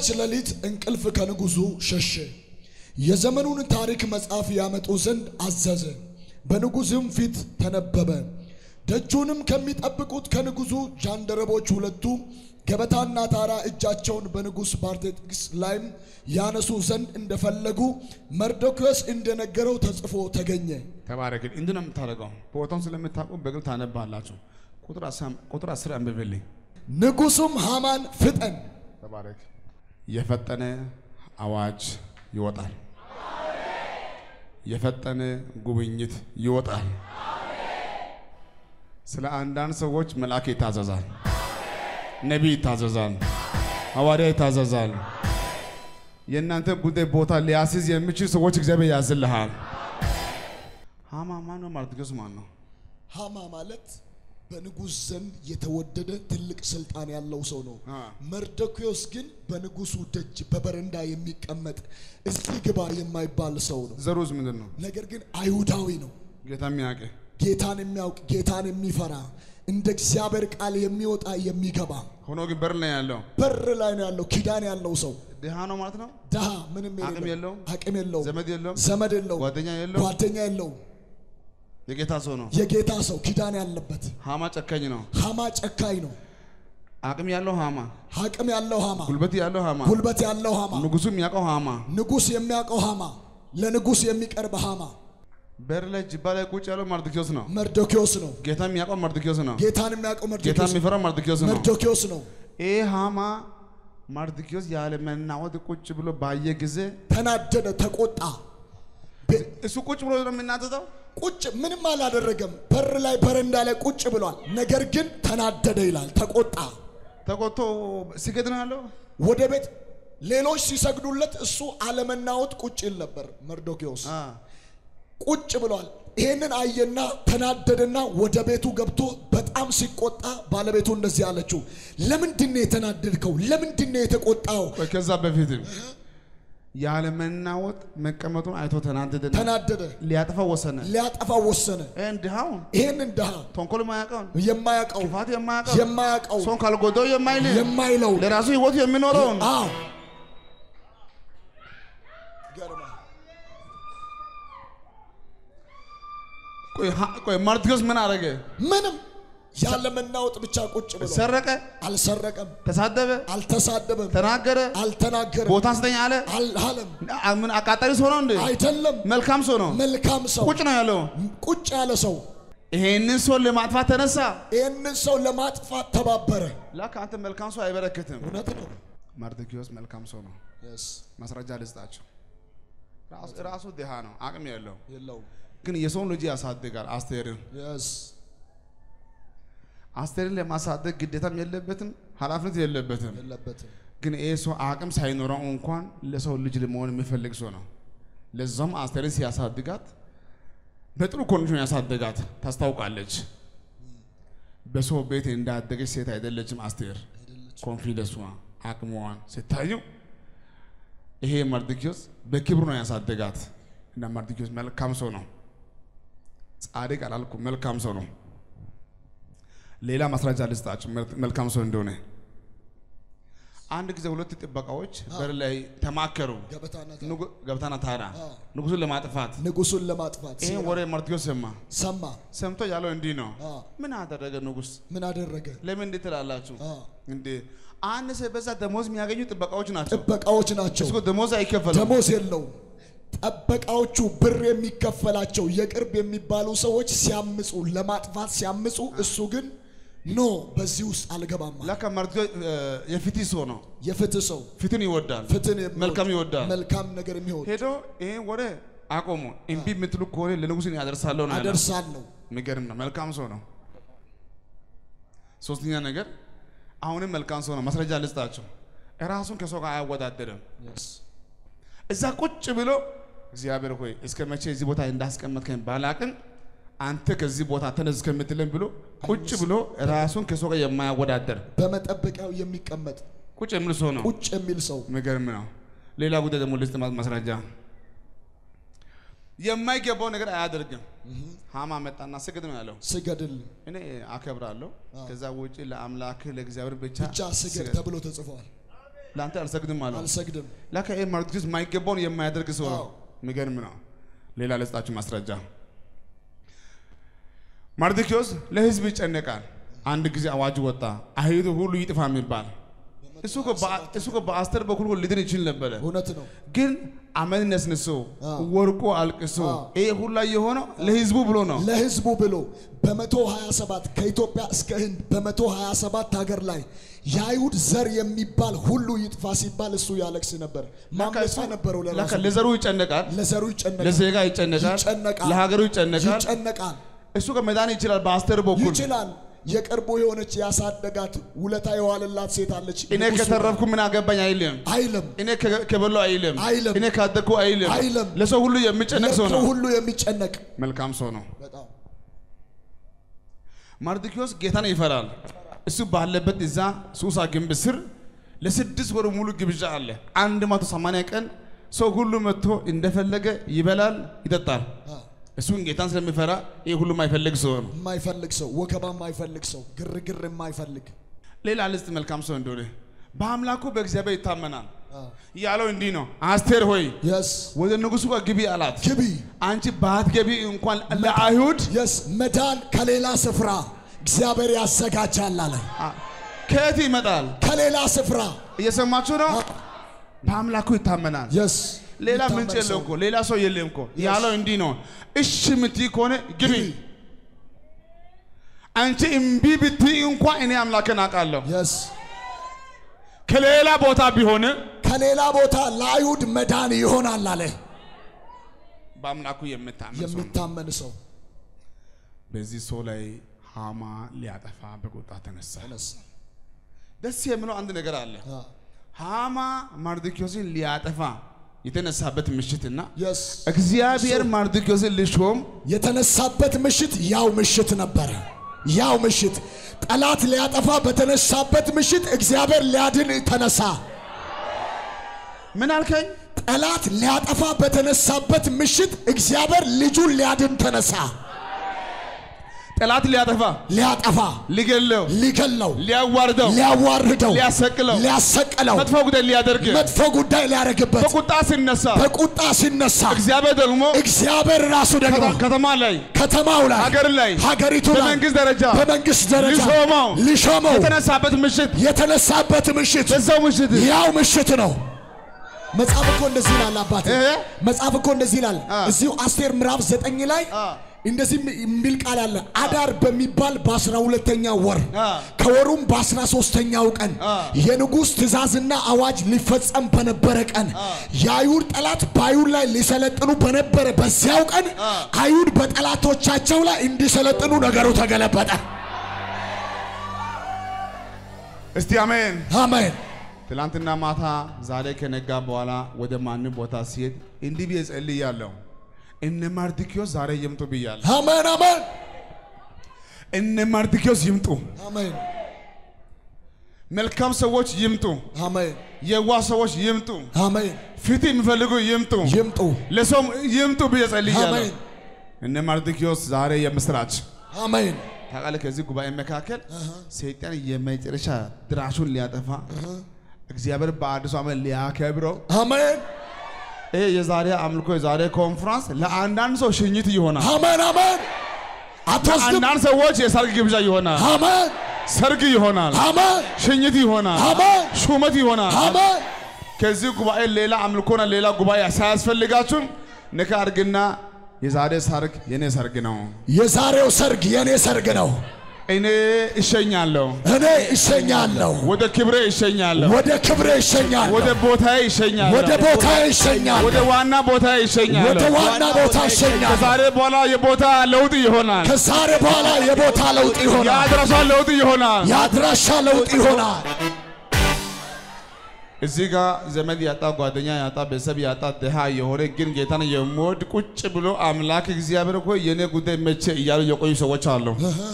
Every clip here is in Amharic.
በዚያች ሌሊት እንቅልፍ ከንጉሡ ሸሸ። የዘመኑን ታሪክ መጽሐፍ ያመጡ ዘንድ አዘዘ። በንጉሥም ፊት ተነበበ። ደጁንም ከሚጠብቁት ከንጉሡ ጃንደረቦች ሁለቱ ገበታና ታራ እጃቸውን በንጉሥ ባርቴክስ ላይም ያነሱ ዘንድ እንደፈለጉ መርዶክዮስ እንደነገረው ተጽፎ ተገኘ። ተባረክ። እንዲህ ነው የምታደርገው። ቦታውን ስለምታውቁ በግል ታነባላችሁ። ቁጥር አስር አንብብልኝ። ንጉሡም ሃማን ፍጠን ተባረክ። የፈጠነ አዋጅ ይወጣል። የፈጠነ ጉብኝት ይወጣል። ስለ አንዳንድ ሰዎች መልአክ ይታዘዛል፣ ነቢይ ይታዘዛል፣ ሐዋርያ ይታዘዛል። የእናንተ ጉዳይ ቦታ ሊያስይዝ የሚችል ሰዎች እግዚአብሔር ያዝልሃል። ሃማ ማን ነው? መርዶክዮስ ማን ነው? ሃማ ማለት በንጉሥ ዘንድ የተወደደ ትልቅ ስልጣን ያለው ሰው ነው። አ። መርዶክዮስ ግን በንጉሱ ደጅ በበረንዳ የሚቀመጥ እዚህ ግባ የማይባል ሰው ነው። ዘሩስ ምንድን ነው? ነገር ግን አይሁዳዊ ነው። ጌታ የሚያውቅ ጌታን የሚያውቅ ጌታን የሚፈራ እንደ እግዚአብሔር ቃል የሚወጣ የሚገባ ሆኖ ግን በር ላይ ያለው በር ላይ ነው ያለው ኪዳን ያለው ሰው ድሃ ነው ማለት ነው። ድሃ ምንም አቅም የሌለው የለውም፣ አቅም የለውም ዘመድ የለውም፣ ዘመድ የለውም ጓደኛ የለውም። ጓደኛ የለውም የጌታ ሰው ነው። የጌታ ሰው ኪዳን ያለበት ሃማ ጨካኝ ነው። ሃማ ጨካኝ ነው አቅም ያለው ሃማ፣ አቅም ያለው ሃማ ጉልበት ያለው ሃማ፣ ጉልበት ያለው ሃማ ንጉሱ የሚያውቀው ሃማ ንጉስ የሚያውቀው ሃማ ለንጉስ የሚቀርብ ሃማ በር ላይ ጅባ ላይ ቁጭ ያለው መርዶክዮስ ነው። መርዶክዮስ ነው ጌታ የሚያውቀው መርዶክዮስ ነው። ጌታን የሚያውቀው ጌታ መርዶክዮስ ነው የሚፈራው መርዶክዮስ ነው። መርዶክዮስ ነው ይህ ሃማ መርዶክዮስ ያለ መናወጥ ቁጭ ብሎ ባየ ጊዜ ተናደደ ተቆጣ ቤ- እሱ ቁጭ ብሎ ነው የሚናደደው። ቁጭ ምንም አላደረገም በር ላይ በረንዳ ላይ ቁጭ ብሏል ነገር ግን ተናደደ ይላል ተቆጣ ተቆጥቶ ሲገድ ነው ያለው። ወደ ቤት ሌሎች ሲሰግዱለት እሱ አለመናወጥ ቁጭ ይል ነበር መርዶክዮስ አ፣ ቁጭ ብሏል ይሄንን አየና ተናደደና ወደ ቤቱ ገብቶ በጣም ሲቆጣ ባለቤቱ እንደዚህ አለችው ለምንድን ነው የተናደድከው ለምንድን ነው የተቆጣው ቆይ ከዛ በፊትም ያለ መናወጥ መቀመጡን አይቶ ተናደደና ተናደደ ሊያጥፋው ወሰነ። ሊያጠፋው ወሰነ ይህን ድሃውን ይሄንን ድሃ ተንኮል የማያውቀውን የማያውቀው ክፋት የማያውቀው የማያውቀው ሰውን ካልጎዳው የማይል የማይለው ለራሱ ህይወቱ የሚኖረውን አዎ ገርማ ቆይ ሀ- ቆይ መርዶክዮስ ምን አደረገ? ምንም ያለመናወጥ ብቻ ቁጭ ብሎ ሰረቀ፣ አልሰረቀም ተሳደበ፣ አልተሳደበም ተናገረ፣ አልተናገረም ቦታ ስጠኝ አለ። አልሃለም አ- ምን አቃጣሪ ሰው ነው እንዴ? አይደለም መልካም ሰው ነው። መልካም ሰው ቁጭ ነው ያለው። ቁጭ ያለ ሰው ይሄንን ሰው ለማጥፋት ተነሳ። ይህንን ሰው ለማጥፋት ተባበረ ላክ አንተ መልካም ሰው አይበረክትም። እውነት ነው መርዶክዮስ መልካም ሰው ነው። ማስረጃ ልስጣቸው። ራሱ- ራሱ ድሃ ነው፣ አቅም የለው የለውም ግን የሰውን ልጅ ያሳድጋል። አስቴርን የስ አስቴርን ለማሳደግ ግዴታም የለበትም ኃላፊነት የለበትም። የለበትም ግን ይህ ሰው አቅም ሳይኖረው እንኳን ለሰው ልጅ ለመሆን የሚፈልግ ሰው ነው። ለዛም አስቴርን ሲያሳድጋት በጥሩ ኮንዲሽን ያሳደጋት ታስታውቃለች። በሰው ቤት እንዳደገች ሴት አይደለችም አስቴር። ኮንፊደንሷ አቅሟን ስታዩ ይሄ መርዶክዮስ በክብሩ ነው ያሳደጋት እና መርዶክዮስ መልካም ሰው ነው። ጻድቅ አላልኩ፣ መልካም ሰው ነው። ሌላ ማስረጃ ልስጣችሁ መልካም ሰው እንደሆነ። አንድ ጊዜ ሁለት ጥበቃዎች በር ላይ ተማከሩ። ገበታና ንጉ- ገብታና ታራ አዎ። ንጉሱን ለማጥፋት ንጉሱን ለማጥፋት ይሄን ሴራ ወሬ መርዶክዮስ ሰማ። ሰማ ሰምቶ ያለው እንዲህ ነው፣ አዎ። ምን አደረገ ንጉስ? ምን አደረገ ለምን እንዴት ትላላችሁ? አዎ። እንዴ አንድ ሰው በዛ ደሞዝ የሚያገኙ ጥበቃዎች ናቸው። ጥበቃዎች ናቸው እስኮ ደሞዝ አይከፈልም። ደሞዝ የለውም ጠበቃዎቹ ብር የሚከፈላቸው የቅርብ የሚባሉ ሰዎች ሲያምፁ ለማጥፋት ሲያምፁ እሱ ግን ኖ በዚህ ውስጥ አልገባም አለ። ለካ መርዶክዮስ እ፣ የፍትህ ሰው ነው። የፍትህ ሰው ፍትህን ይወዳል፣ ፍትህን የሚወድ መልካም ይወዳል። መልካም ነገር የሚሆን ሄዶ ይሄን ወሬ አቆሙ። እምቢ የምትሉ ከሆነ ለንጉስ እኔ አደርሳለሁ ነው ያለው። አደርሳለሁ የሚገርም ነው። መልካም ሰው ነው። ሶስተኛ ነገር አሁንም መልካም ሰው ነው። ማስረጃ ልስጣቸው። ራሱን ከሰው ጋር አያወዳደርም። እዛ ቁጭ ብሎ እግዚአብሔር ሆይ እስከ መቼ እዚህ ቦታ እንዳስቀመጥከኝ ባላቅም አንተ ከዚህ ቦታ ተነስ እስከምትለን ብሎ ቁጭ ብሎ ራሱን ከሰው ጋር የማያወዳደር በመጠበቂያው የሚቀመጥ ቁጭ የሚል ሰው ነው። ቁጭ የሚል ሰው የሚገርም ነው። ሌላ ጉዳይ ደግሞ ልስጥ ማ- ማስረጃ የማይገባው ነገር አያደርግም። ሃማ መጣና ስግድ ነው ያለው። ስገድል እኔ አከብራለሁ። ከዛ ውጪ ለአምላክ ለእግዚአብሔር ብቻ ብቻ ስገድ ተብሎ ተጽፏል። ለአንተ አልሰግድም አለው። አልሰግድም። ላካ ይሄ መርዶክዮስ የማይገባውን የማያደርግ ሰው ነው። አዎ። የሚገርም ነው። ሌላ ልስጣችሁ ማስረጃ። መርዶክዮስ ለህዝብ ይጨነቃል። አንድ ጊዜ አዋጅ ወጣ፣ አይሁድ ሁሉ ይጥፋ የሚባል እሱ እኮ በአ- እሱ እኮ በአስቴር በኩል እኮ ሊድን ይችል ነበረ። እውነት ነው። ግን አመድ ነስንሶ አዎ። ወርቆ አልቅሶ አዎ። ይሄ ሁላ የሆነው ለህዝቡ ብሎ ነው። ለህዝቡ ብሎ በ127 ከኢትዮጵያ እስከ ህንድ በ127 ሀገር ላይ የአይሁድ ዘር የሚባል ሁሉ ይጥፋ ሲባል እሱ ያለቅስ ነበር። ማምለጫ ነበረው ላካ ለራሱ ለዘሩ ይጨነቃል፣ ለዘሩ ይጨነቃል፣ ለዜጋ ይጨነቃል፣ ይጨነቃል፣ ለሀገሩ ይጨነቃል። ይጨነቃል፣ እሱ ከመዳን ይችላል በአስቴር በኩል ይችላል። የቅርቡ የሆነች ያሳደጋት ውለታ የዋለላት ሴት አለች። እኔ ንጉሱ ከተረፍኩ ምን አገባኝ አይልም። አይልም እኔ ከ- ከበላሁ አይልም። አይልም። እኔ ካደግኩ አይልም። አይልም። ለሰው ሁሉ የሚጨነቅ ሰው ለሰው ነው። ሁሉ የሚጨነቅ መልካም ሰው ነው። በጣም መርዶክዮስ ጌታን ይፈራል። እሱ ባለበት እዛ ሱሳ ግንብ ስር ለስድስት ወር ሙሉ ግብዣ አለ። አንድ መቶ ሰማንያ ቀን ሰው ሁሉ መጥቶ እንደፈለገ ይበላል፣ ይጠጣል። አ፣ እሱን ጌታን ስለሚፈራ ይህ ሁሉ የማይፈልግ ሰው ነው። የማይፈልግ ሰው ወከባ የማይፈልግ ሰው ግርግር የማይፈልግ ሌላ ልስጥ መልካም ሰው እንደሆነ በአምላኩ በእግዚአብሔር ይታመናል። አ፣ ያለው እንዲህ ነው፣ አስቴር ሆይ የስ ወደ ንጉሱ ጋር ግቢ አላት። ግቢ አንቺ ባትገቢ እንኳን ለአይሁድ የስ መዳን ከሌላ ስፍራ እግዚአብሔር ያዘጋጃል አለ። አ- ከየት ይመጣል? ከሌላ ስፍራ እየሰማችሁ ነው። በአምላኩ ይታመናል። የስ ሌላ ምንጭ የለው እኮ ሌላ ሰው የለም እኮ ያለው እንዲህ ነው። እሺ ምትይ ከሆነ ግቢ። አንቺ እምቢ ብትይ እንኳን እኔ አምላክን አውቃለሁ። የስ ከሌላ ቦታ ቢሆን ከሌላ ቦታ ለአይሁድ መዳን ይሆናል አለ። በአምላኩ የምታመን ሰው ነው። የሚታመን ሰው በዚህ ሰው ላይ ሃማ ሊያጠፋ በቁጣ ተነሳ። ተነሳ። ደስ የሚለው አንድ ነገር አለ። አ፣ ሃማ መርዶክዮስን ሊያጠፋ የተነሳበት ምሽትና የስ እግዚአብሔር መርዶክዮስን ሊሾም የተነሳበት ምሽት ያው ምሽት ነበረ። ያው ምሽት ጠላት ሊያጠፋ በተነሳበት ምሽት እግዚአብሔር ሊያድን ተነሳ። ምን አልከኝ? ጠላት ሊያጠፋ በተነሳበት ምሽት እግዚአብሔር ልጁን ሊያድን ተነሳ። ጠላት ሊያጠፋ ሊያጠፋ፣ ሊገለው ሊገለው፣ ሊያዋርደው ሊያዋርደው፣ ሊያሰቅለው ሊያሰቅለው፣ መጥፎ ጉዳይ ሊያደርግ መጥፎ ጉዳይ ሊያደርግበት በቁጣ ሲነሳ በቁጣ ሲነሳ እግዚአብሔር ደግሞ እግዚአብሔር ራሱ ደግሞ ከተ- ከተማ ላይ ከተማው ላይ ሀገር ላይ ሀገሪቱ ላይ በመንግስት ደረጃ በመንግስት ደረጃ ሊሾመው ሊሾመው የተነሳበት ምሽት የተነሳበት ምሽት በዛው ምሽት ያው ምሽት ነው። መጽሐፍ እኮ እንደዚህ ይላል አባቴ። እ? መጽሐፍ እኮ እንደዚህ ይላል አ። እዚሁ አስቴር ምዕራፍ ዘጠኝ ላይ አ። እንደዚህ የሚል ቃል አለ። አዳር በሚባል በአስራ ሁለተኛው ወር አ። ከወሩም በአስራ ሶስተኛው ቀን አ። የንጉሥ ትእዛዝና አዋጅ ሊፈጸም በነበረ ቀን የአይሁድ ጠላት በአይሁድ ላይ ሊሰለጥኑ በነበረ በዚያው ቀን አ። አይሁድ በጠላቶቻቸው ላይ እንዲሰለጥኑ ነገሩ ተገለበጠ። እስቲ አሜን። አሜን። ትላንትና ማታ ዛሬ ከነጋ በኋላ ወደ ማንም ቦታ ሲሄድ እንዲህ ብዬ ጸልያለሁ። እነ መርዶክዮስ ዛሬ ይምጡ ብያለሁ። አሜን። አሜን። እነ መርዶክዮስ ይምጡ። አሜን። መልካም ሰዎች ይምጡ። አሜን። የዋህ ሰዎች ይምጡ። አሜን። ፍትህ የሚፈልጉ ይምጡ። ይምጡ። ለሰውም ይምጡ ብዬ ጸልያለሁ። አሜን። እነ መርዶክዮስ ዛሬ የምስራች አሜን። ታውቃለህ። ከዚህ ጉባኤ መካከል ሰይጣን የመጨረሻ ድራሹን ሊያጠፋ እግዚአብሔር በአዲሱ ዓመት ሊያከብረው አሜን። ይሄ የዛሬ አምልኮ የዛሬ ኮንፍራንስ ለአንዳንድ ሰው ሽኝት ይሆናል። አሜን። አሜን። አትወስድም። አንዳንድ ሰዎች የሰርግ ግብዣ ይሆናል፣ አሜን። ሰርግ ይሆናል፣ አሜን። ሽኝት ይሆናል፣ አሜን። ሹመት ይሆናል። አሜን። ከዚህ ጉባኤ ሌላ አምልኮና ሌላ ጉባኤ ሳያስፈልጋችሁም ንካ አድርግና የዛሬ ሰርግ የኔ ሰርግ ነው፣ የዛሬው ሰርግ የኔ ሰርግ ነው። እኔ እሸኛለሁ፣ እኔ እሸኛለሁ፣ ወደ ክብሬ እሸኛለሁ፣ ወደ ክብሬ እሸኛለሁ፣ ወደ ቦታዬ እሸኛለሁ፣ ወደ ቦታ እሸኛለሁ፣ ወደ ዋና ቦታ እሸኛለሁ። ወደ ዋና ቦታ እሸኛለሁ። ከዛሬ በኋላ የቦታ ለውጥ ይሆናል። ከዛሬ በኋላ የቦታ ለውጥ ይሆናል። የአድራሻ ለውጥ ይሆናል። የአድራሻ ለውጥ ይሆናል። እዚህ ጋር ዘመድ ያጣ ጓደኛ ያጣ ቤተሰብ ያጣ ድሃ የሆነ ግን ጌታን የሚወድ ቁጭ ብሎ አምላክ እግዚአብሔር እኮ የኔ ጉዳይ መቼ እያሉ የቆዩ ሰዎች አሉ።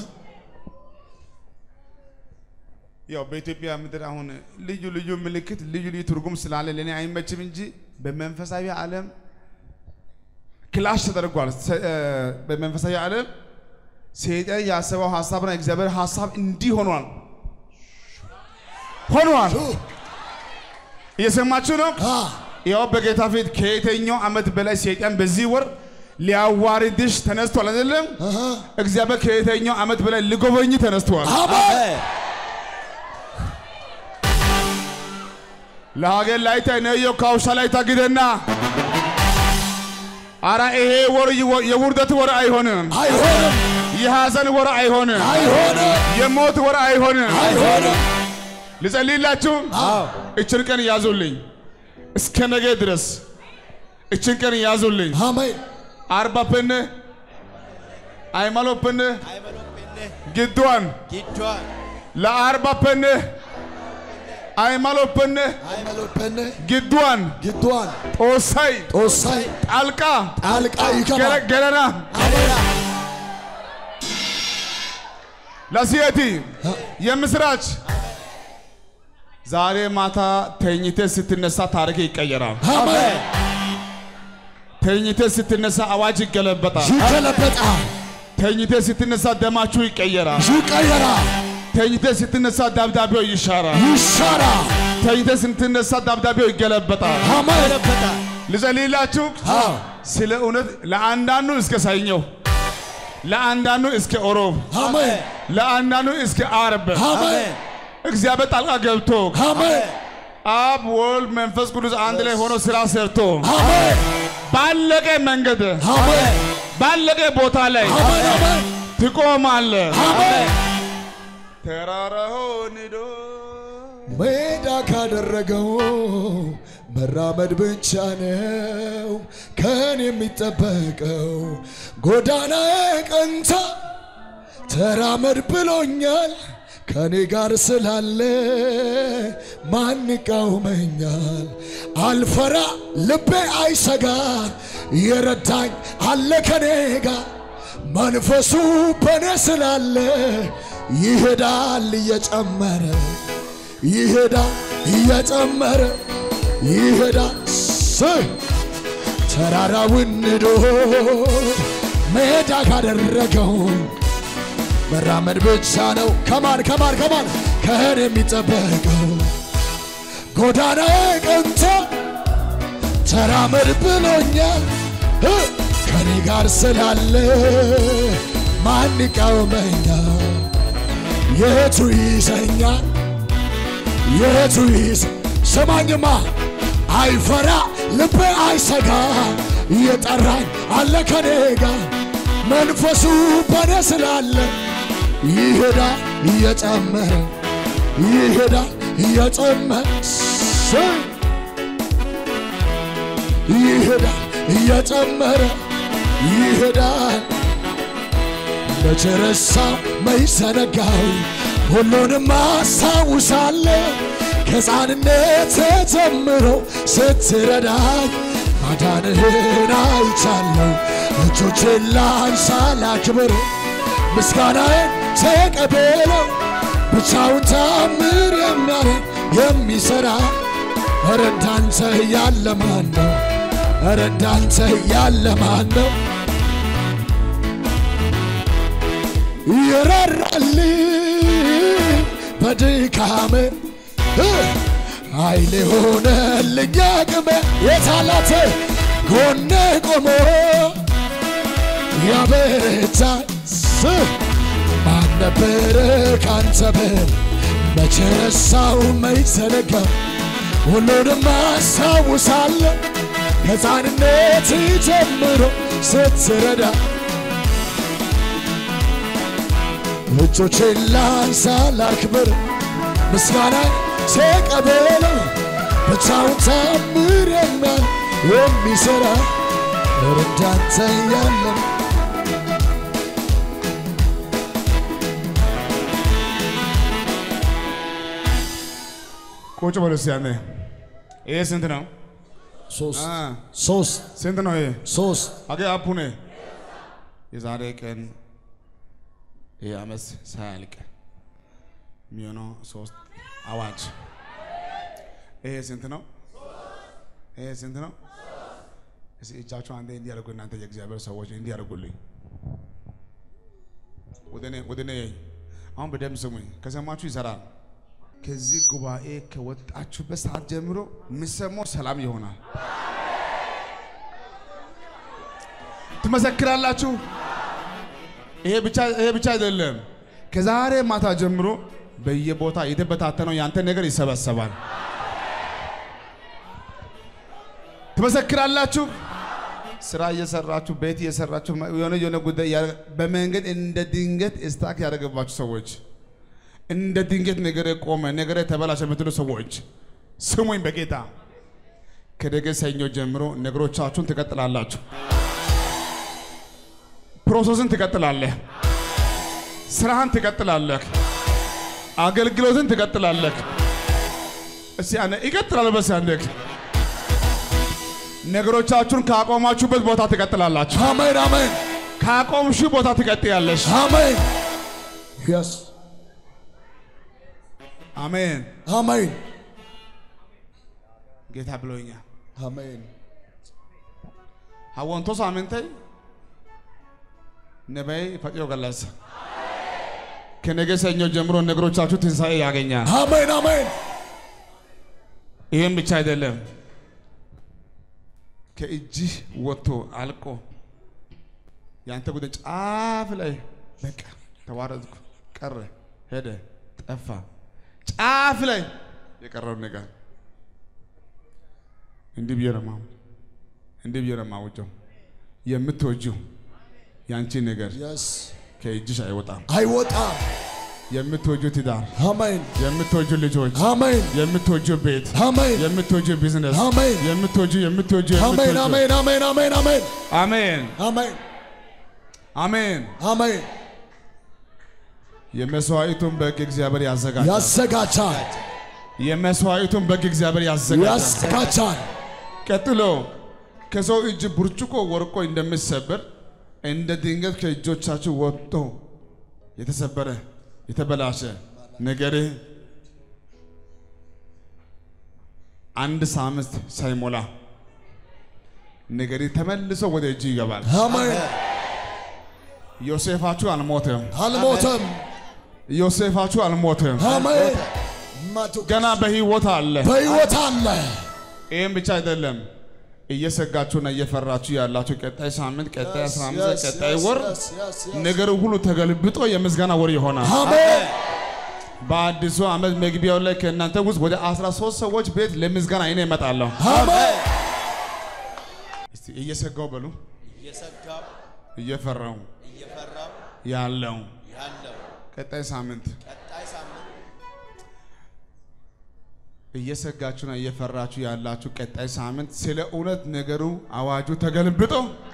ያው በኢትዮጵያ ምድር አሁን ልዩ ልዩ ምልክት ልዩ ልዩ ትርጉም ስላለ ለእኔ አይመችም እንጂ በመንፈሳዊ ዓለም ክላሽ ተደርጓል። ሰ- እ፣ በመንፈሳዊ ዓለም ሰይጣን ያሰበው ሀሳብና እግዚአብሔር ሀሳብ እንዲህ ሆኗል ሆኗል። እየሰማችሁ ነው? አ ያው በጌታ ፊት ከየትኛው ዓመት በላይ ሰይጣን በዚህ ወር ሊያዋርድሽ ተነስቷል አይደለም? አሃ እግዚአብሔር ከየትኛው ዓመት በላይ ሊጎበኝ ተነስቷል። አሜን ለሀገር ላይ ተነዮ ካውሻ ላይ ታግደና አራ ይሄ ወር ይወ- የውርደት ወር አይሆንም። አይሆንም የሐዘን ወር አይሆንም። አይሆንም የሞት ወር አይሆንም። አይሆንም ልጸልይላችሁ። አዎ እችን ቀን ያዙልኝ እስከ ነገ ድረስ እችን ቀን ያዙልኝ። አሜን አርባ ፕን አይማሎ ፕን አይመሎጴነ ግድዋን ጊዷን ለአርባ ፕን አይማሎ ፕን አይመሎበነ ግድዋን ግዷን ጦሳይ ጦሳይ ጣልቃ ጣልቃ ይገባ ገረ- ገረና አደራ ለሲየቲ የምስራች ዛሬ ማታ ተኝተ ስትነሳ ታሪክ ይቀየራል። አሜን ተኝተ ስትነሳ አዋጅ ይገለበጣል። ይገለበጣል ተኝተ ስትነሳ ደማችሁ ይቀየራል። ይቀየራል ተኝተ ስትነሳ ደብዳቤው ይሻራል። ይሻራል ተኝተ ስትነሳ ደብዳቤው ይገለበጣል። አሜን ይለበጣል ልጸልይላችሁ አዎ ስለ እውነት ለአንዳንዱ እስከ ሰኞ፣ ለአንዳንዱ እስከ ኦሮብ፣ አሜን ለአንዳንዱ እስከ አርብ አሜን እግዚአብሔር ጣልቃ ገብቶ አሜን አብ ወልድ መንፈስ ቅዱስ አንድ ላይ ሆኖ ስራ ሰርቶ አሜን ባለቀ መንገድ አሜን ባለቀ ቦታ ላይ አሜን አሜን ትቆማለህ። አሜን ተራራው ንዶ ሜዳ ካደረገው መራመድ ብቻ ነው ከን የሚጠበቀው። ጎዳና ቀንታ ተራመድ ብሎኛል ከኔ ጋር ስላለ ማን ይቃወመኛል? አልፈራ ልቤ አይሰጋ የረዳኝ አለ ከኔ ጋር መንፈሱ በኔ ስላለ ይሄዳል እየጨመረ ይሄዳል እየጨመረ ይሄዳል ስ ተራራውን ንዶ ሜዳ ካደረገው መራመድ ብቻ ነው። ከማን ከማን ከማን ከህን የሚጠበቀው ጎዳና ቀንቶ ተራመድ ብሎኛል እ ከኔ ጋር ስላለ ማን ይቃወመኛል? የቱ ይዘኛል? የቱ ይዝ ስማኝማ አይፈራ ልቤ አይሰጋ እየጠራኝ አለ ከኔ ጋር መንፈሱ በኔ ስላለ ይሄዳል እየጨመረ ይሄዳል እየጨመረ ስ- ይሄዳል እየጨመረ ይሄዳል መቼ ረሳው መች ዘነጋው ሁሉንም አስታውሳለሁ ከሕፃንነት ጀምሮ ስትረዳኝ ማዳንህን አይቻለሁ እጆቼን ላንሳ ላክብር ምስጋናዬን ተቀበለው ብቻውን ታምር የሚያደርግ የሚሠራ ኧረ እንዳንተ ያለ ማን ነው? ኧረ እንዳንተ ያለ ማን ነው? ይራራልኝ በድካሜ እ ኃይሌ ሆነልኝ አቅሜ የታላት ጎኔ ቆሞ ያበረታኝ ስ ማን ነበረ ካንተ ብል መቼ ረሳው መች ዘነጋ ሁሉንም አስታውሳለሁ ከሕፃንነት ጀምሮ ስትረዳ እጆቼን ላንሳ ላክብር ምስጋና ተቀበለው ብቻውን ታምር የሚያል የሚሠራ እንዳንተ ያለም ቁጭ በሉ እስኪ ያኔ ይሄ ስንት ነው? ሶስት አ፣ ሶስት ስንት ነው ይሄ? ሶስት አገ አፑኔ የዛሬ ቀን ይህ ዓመት ሳያልቅ የሚሆነው ሶስት አዋጅ። ይሄ ስንት ነው? ይሄ ስንት ነው? እስኪ እጃችሁ አንዴ እንዲያደርጉ እናንተ የእግዚአብሔር ሰዎች እንዲያደርጉልኝ ወደ እኔ ወደ እኔ አሁን በደንብ ስሙኝ። ከሰማችሁ ይሰራል። ከዚህ ጉባኤ ከወጣችሁበት ሰዓት ጀምሮ የሚሰማው ሰላም ይሆናል። ትመሰክራላችሁ። ይሄ ብቻ ይሄ ብቻ አይደለም። ከዛሬ ማታ ጀምሮ በየቦታ የተበታተነው ያንተ ነገር ይሰበሰባል። ትመሰክራላችሁ። ስራ እየሰራችሁ ቤት እየሰራችሁ የሆነ የሆነ ጉዳይ ያ- በመንገድ እንደ ድንገት ስታክ ያደረገባችሁ ሰዎች እንደ ድንገት ነገር ቆመ ነገር ተበላሸ የምትሉ ሰዎች ስሙኝ በጌታ ከነገ ሰኞ ጀምሮ ነገሮቻችሁን ትቀጥላላችሁ። ፕሮሰስን ትቀጥላለህ። ስራህን ትቀጥላለህ። አገልግሎትን ትቀጥላለህ። እስቲ አነ ይቀጥላል በስ አንደክ ነገሮቻችሁን ካቆማችሁበት ቦታ ትቀጥላላችሁ። አሜን አሜን ካቆምሽ ቦታ ትቀጥያለሽ። አሜን የስ አሜን። አሜን ጌታ ብሎኛል። አሜን ሀወንቶ ሳምንተይ ነበይ ፈጥዮ ገለጸ። ከነገ ሰኞ ጀምሮ ነገሮቻችሁ ትንሣኤ ያገኛል። አሜን አሜን ይህም ብቻ አይደለም፣ ከእጅህ ወጥቶ አልቆ ያንተ ጉዳይ ጫፍ ላይ በቃ ተዋረድኩ፣ ቀረ፣ ሄደ፣ ጠፋ፣ ጫፍ ላይ የቀረው ነገር እንዲህ ብዬ ነው የማው- እንዲህ ብዬ ነው የማውጀው የምትወጂው ያንቺ ነገር የስ ከእጅሽ አይወጣም። አይወጣም የምትወጂው ትዳር፣ አሜን የምትወጂው ልጆች፣ አሜን የምትወጂው ቤት፣ አሜን የምትወጂው ቢዝነስ፣ አሜን የምትወጂው የምትወጂው አሜን የምትወጂው አሜን አሜን አሜን አሜን አሜን አሜን አሜን። አሜን የመስዋዕቱን በግ እግዚአብሔር ያዘጋጃል። ያዘጋጃል የመስዋዕቱን በግ እግዚአብሔር ያዘጋጃል። ያዘጋጃል ቀጥሎ ከሰው እጅ ብርጭቆ ወርቆ እንደሚሰበር እንደ ድንገት ከእጆቻችሁ ወጥቶ የተሰበረ የተበላሸ ነገርህ አንድ ሳምንት ሳይሞላ ነገርህ ተመልሶ ወደ እጅ ይገባል። አሜን ዮሴፋችሁ አልሞተም። አልሞተም ዮሴፋችሁ አልሞተም። አሜን ገና በሕይወት አለ። በሕይወት አለ ይህም ብቻ አይደለም። እየሰጋችሁና እየፈራችሁ ያላችሁ ቀጣይ ሳምንት፣ ቀጣይ 15 ቀጣይ ወር ነገሩ ሁሉ ተገልብጦ የምስጋና ወር ይሆናል። አሜን በአዲሱ ዓመት መግቢያው ላይ ከእናንተ ውስጥ ወደ 13 ሰዎች ቤት ለምስጋና እኔ እመጣለሁ። አሜን እስቲ እየሰጋው በሉ፣ እየሰጋው እየፈራው እየፈራው ያለው ያለው ቀጣይ ሳምንት ቀጣይ ሳምንት እየሰጋችሁና እየፈራችሁ ያላችሁ ቀጣይ ሳምንት ስለ እውነት ነገሩ አዋጁ ተገልብጦ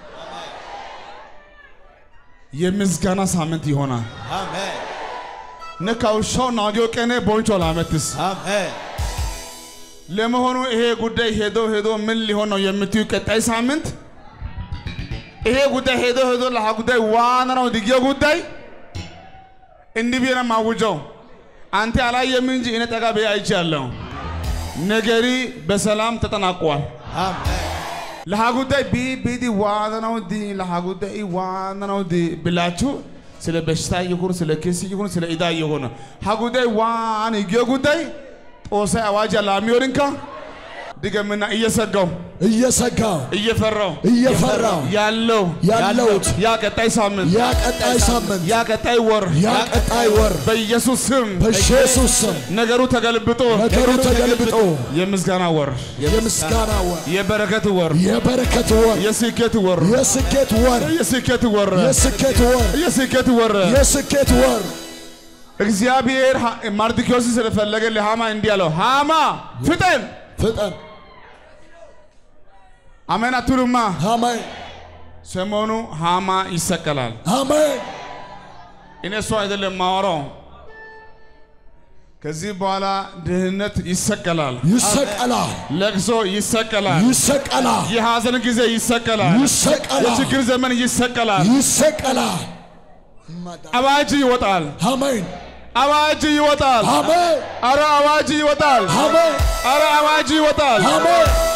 የምስጋና ሳምንት ይሆናል። አሜን ነካውሻው ናጊዮ ቀኔ ቦንቾ ላመትስ አሜን ለመሆኑ ይሄ ጉዳይ ሄዶ ሄዶ ምን ሊሆን ነው የምትዩ ቀጣይ ሳምንት ይሄ ጉዳይ ሄዶ ሄዶ ለሃ ጉዳይ ዋና ነው ድጌ ጉዳይ እንዲህ ብዬ ነው የማውጀው። አንተ አላየም እንጂ እኔ ጠጋ ብዬ አይቻለሁ። ነገሪ በሰላም ተጠናቋል። አሜን ለሃ ጉዳይ ቢ ቢዲ ዋና ነው ዲ ለሃ ጉዳይ ዋና ነው ዲ ብላችሁ ስለ በሽታ ይሁን ስለ ኬስ ይሁን ስለ ኢዳ ይሁን ሃ ጉዳይ ዋን ይጌ ጉዳይ ጦሳ አዋጅ ላሚዮርንካ ድገምና እየሰጋው እየሰጋው እየፈራው እየፈራው ያለው ያለውት ያ ቀጣይ ሳምንት ያ ቀጣይ ሳምንት ያ ቀጣይ ወር ያ ቀጣይ ወር በኢየሱስ ስም በኢየሱስ ስም ነገሩ ተገልብጦ ነገሩ ተገልብጦ የምስጋና ወር የምስጋና ወር የበረከት ወር የበረከት ወር የስኬት ወር የስኬት ወር የስኬት ወር የስኬት ወር የስኬት ወር የስኬት ወር እግዚአብሔር 하- ማርድኪዮስን ስለፈለገ ለሃማ እንዲህ አለው፣ ሃማ ፍጠን። ፍጠን አሜን አትሉማ? አሜን ሰሞኑ ሃማ ይሰቀላል። አሜን እኔ እሱ አይደለም ማወራው። ከዚህ በኋላ ድህነት ይሰቀላል፣ ይሰቀላል ለቅሶ ይሰቀላል፣ ይሰቀላል የሐዘን ጊዜ ይሰቀላል፣ ይሰቀላል የችግር ዘመን ይሰቀላል። ይሰቀላል አዋጅ ይወጣል፣ አሜን አዋጅ ይወጣል። አሜን አረ አዋጅ ይወጣል፣ አሜን አረ አዋጅ ይወጣል። አሜን